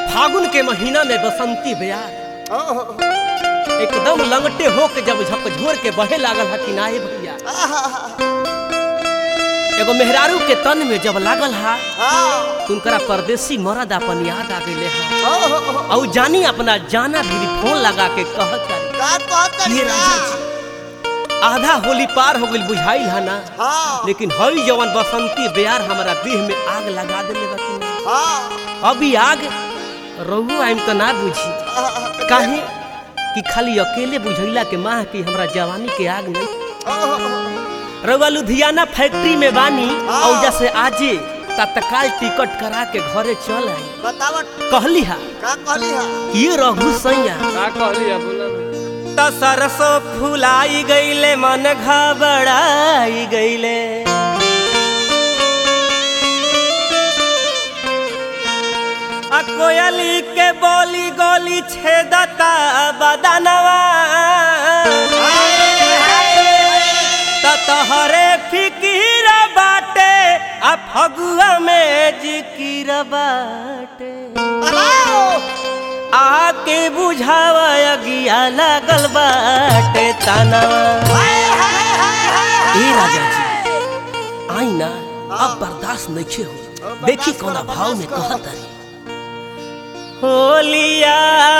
फागुन के महीना में बसंती बयार ओहो, एकदम लंगटे होके जब झकझोर के बहे लागल हा कि नाहे भैया आहा, एगो मेहरारू के तन में जब लागल हा हाँ, तुमकरा परदेसी मरद अपन याद आ गइले हा ओहो, और जानी अपना जाना भी फोन लगा के कहत तारी का कहत ये तारी राजा का? जी आधा होली पार हो गइल बुझाइल हा ना हाँ, लेकिन हई जवन बसंती बेयार हमारा देह में आग लगा देले बा कि ना हाँ, अभी आग रहू आइम तो ना बुझी आहा, काहे कि खाली अकेले बुझैला के माह की हमरा जवानी के आग नहीं ओहो, रउआ लुधियाना फैक्ट्री में बानी हाँ। और जैसे आजे तत्काल टिकट करा के घरे चल आई बतावत कहली हा का कहली हा ये रघु सैया का कहली है बोला ना त सरसों फुलाई गईले मन घबराई गईले आ कोयली के बोली गोली छेदता बदनवा त तहरे फिकीर बाटे आ फगुआ में जिकिर बाटे हेलो आके बुझावा अगिया लागल बाटे तानवा हाय हाय हाय हाय ए राजा जी आई ना अब बर्दाश्त नहीं हो अब देखी बर्दाश्त कौना करो, भाव में बर्दाश्त कहत रही होलिया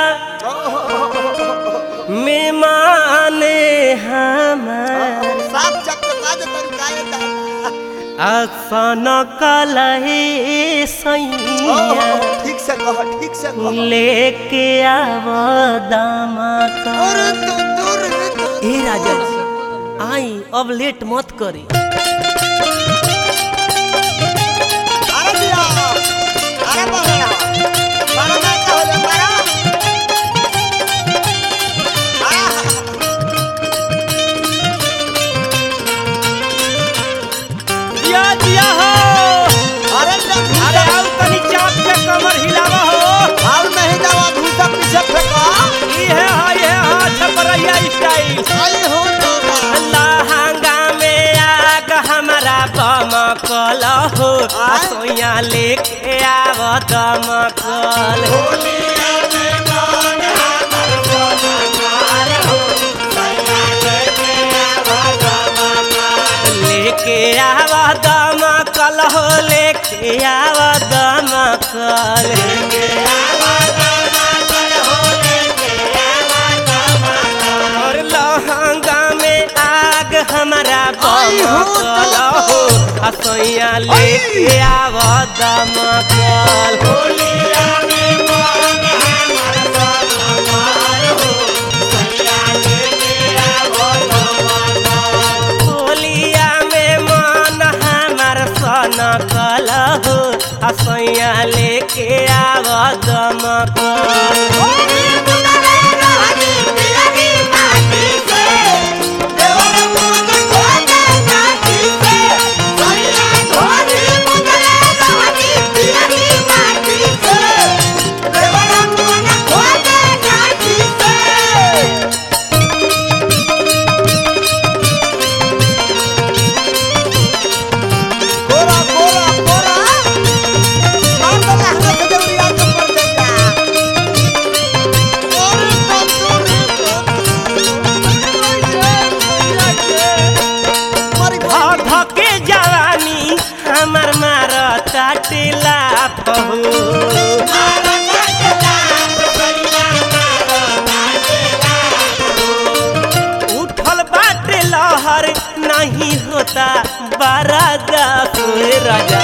मेहमान हमार साफ चक्कर बाज तरी काहे दादा आसन कलहे सैया ओहो, ठीक से कह ठीक से कह लेके आव दामा और तू दूर तू ए राजा जी आई अब लेट मत करी अरे दिया अरे बहरा बड़ा ना कहले बड़ा आहा, दिया दिया हो अरे जब अरे आओ तनी चाप के कमर हिलावा हो और नहीं जावा भूसा पीछे फेंका ई है हा ये हा छपरैया स्टाइल आई हो दादा लहंगा में आग हमारा बमकल हो आय? सोया लेके आव दमकल लेके आव दमकल हो लेके आव दमकल और लहंगा में आग हमारा आई हो बमकल हो असैया लेके आव दमकल होलिया में मन हमार सन कल हो असैया लेके आव दमकल कोरा कोरा कोरा मार दो लहंगा से देवरिया के ऊपर देगा और मरी ध धके जवानी हमर मार ताटिला पहु उठल बाटे लहर नहीं होता बरादा सोए राजा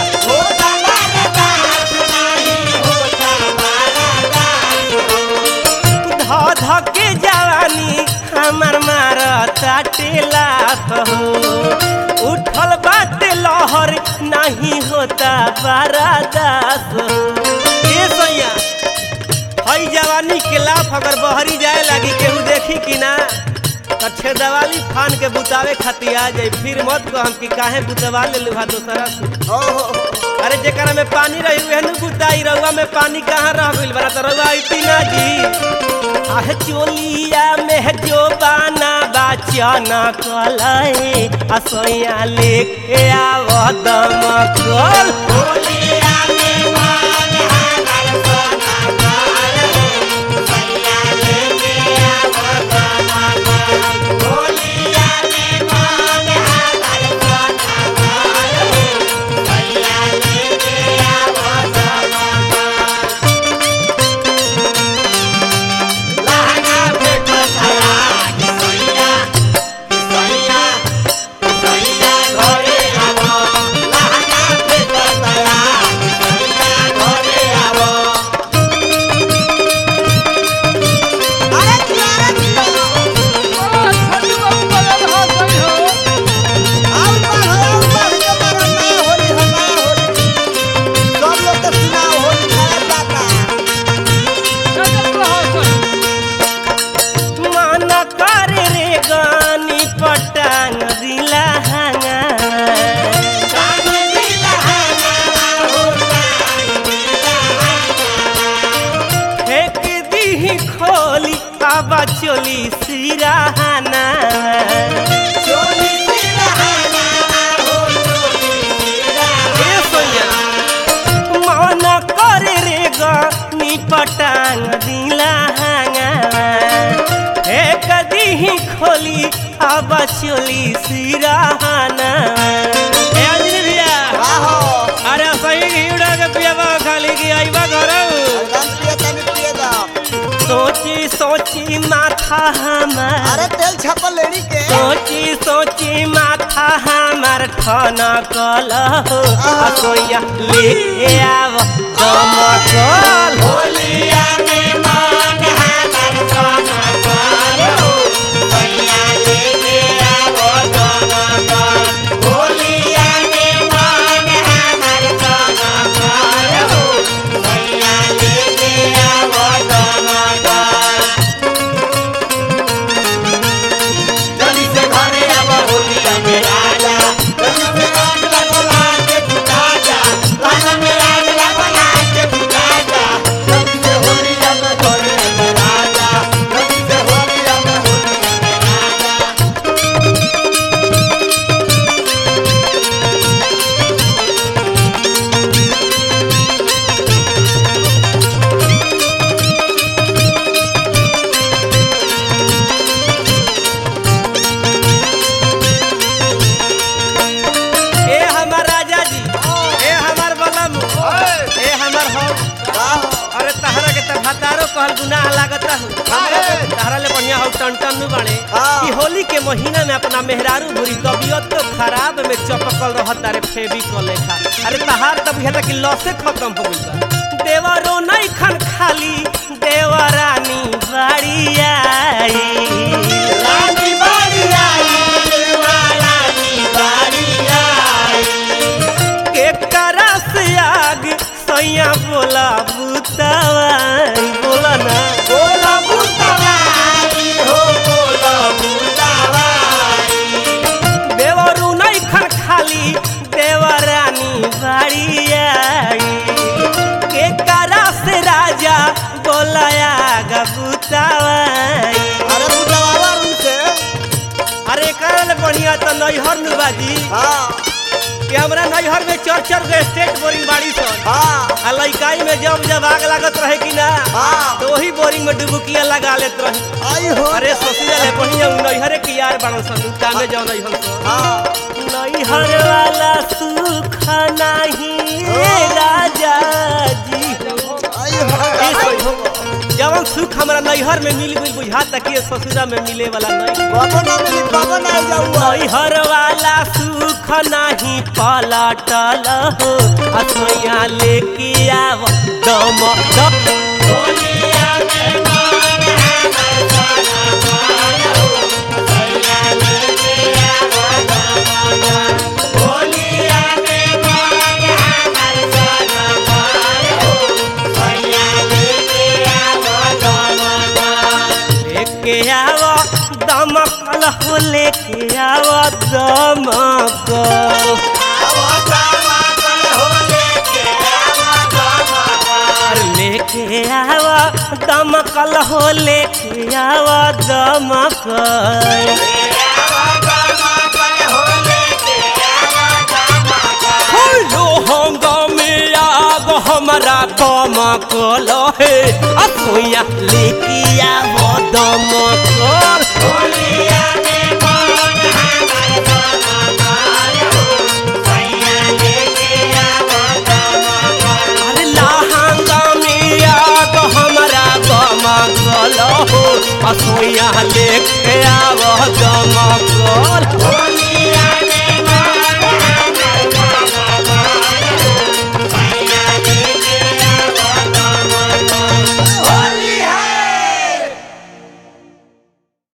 ध धके जवानी हमर मार ताटिला पहु उठल बाटे लहर नहीं होता बरादा ये सैया हई जवानी के लाफ अगर बहरी जाए लगी केहू देखी कि ना तो छेदवाली फान के बुतावे खातिर आ जाई फिर मत कहम कि काहे बुतवा ले लुहा दोसरा से अरे जेकरा में पानी रही उहे नु बुताई रउआ में पानी कहाँ रह गइल बरा त रउआ अइती ना जी आह चोलिया में जो बाना बाचन कलए असैया लेके आव दमकल होलिया में मन हमार सोना चोली सिराहाना चोली सिरहाना हो चोली सिरहाना ए सोनिया मन करे रे ग निपटांग दिला हांगा हे कदी खोली अब चोली सिराहाना ए अंजलि भैया आहो अरे सही घीड़ा के पियावा खाली की आईबा घरऊ एकदम पिए तनी पिए दा सोची सोची माथा हमार अरे तेल छापल लेनी के सोची सोची माथा हमार ठन कल हो असोया लेके आव दमकल होलिया में मान हमार सोना कालो भैया लेके आवो दमकल होलिया में मान हमार सोना कालो भैया लेके आवो दमकल जल्दी से घरे आवो होलिया में राजा जल्दी से आग लगो लाके बुझा जा लाना में आग लगो लाके बुझा जा जल्दी से होलिया में घरे में राजा जल्दी से होलिया में होलिया में राजा ए हमार राजा जी ए हमार बलम ए हमार हो आहो अरे तहरा के त भतारो कहल गुनाह लागता हो हमरा के तहरा ले बढ़िया हो टन नु बाड़े हाँ। कि होली के महीना में अपना मेहरारू भूरी तबियत तो खराब में चपकल रहत अरे फेबी को लेखा अरे तहार तब हेता कि लसे खत्म हो गइल बा देवरो नहीं खन खाली देवरानी बाड़ी आई रानी बाड़ी आई रानी बाड़ी आई के करस आग सैया बोला बुतवाई बोला ना बोला बुतवाई हो बोला बुतवाई देवरू नहीं खन खाली देवरानी बाड़ी आई के करस राजा बोलाया गबुतवाई अरे बुतवावा उनसे अरे करल बढ़िया तो नैहर नु बाजी हाँ कि हमरा नैहर में चर चर के स्टेट बोरिंग बाड़ी सन हाँ आ लइकाई में जब जब आग लागत रहे कि ना हाँ तो वही बोरिंग में डुबुकिया लगा लेत रही आई हो अरे सोचिया ले बढ़िया उ नैहरे के यार बाड़न सन कामे जाओ नैहर सन हाँ नैहर वाला सुख नहीं राजा जी आई ए हो सोई हो। जवन सुख हमरा नैहर में मिल गई बुझाता कि ससुरा में मिले वाला नहीं बाबा ना मिली बाबा ना जाऊँ नैहर वाला सुख नहीं पलटल हो असोया लेके आव दम दम होलिया में मान हमार सोना कालो भैया लेके आवो दमकल होलिया में मान हमार सोना कालो भैया लेके आवो दमकल लेके आव दमकल हो लेके आव दमकल आवो दमकल हो लेके आवो दमकल अरे लेके आव दमकल हो लेके आव दमकल हेलो हंगामे आग हमारा दमकल हे असोया लेके आव दमकल अरे लहंगा में आग हमारा दमकल हो असोया लेके आव दमकल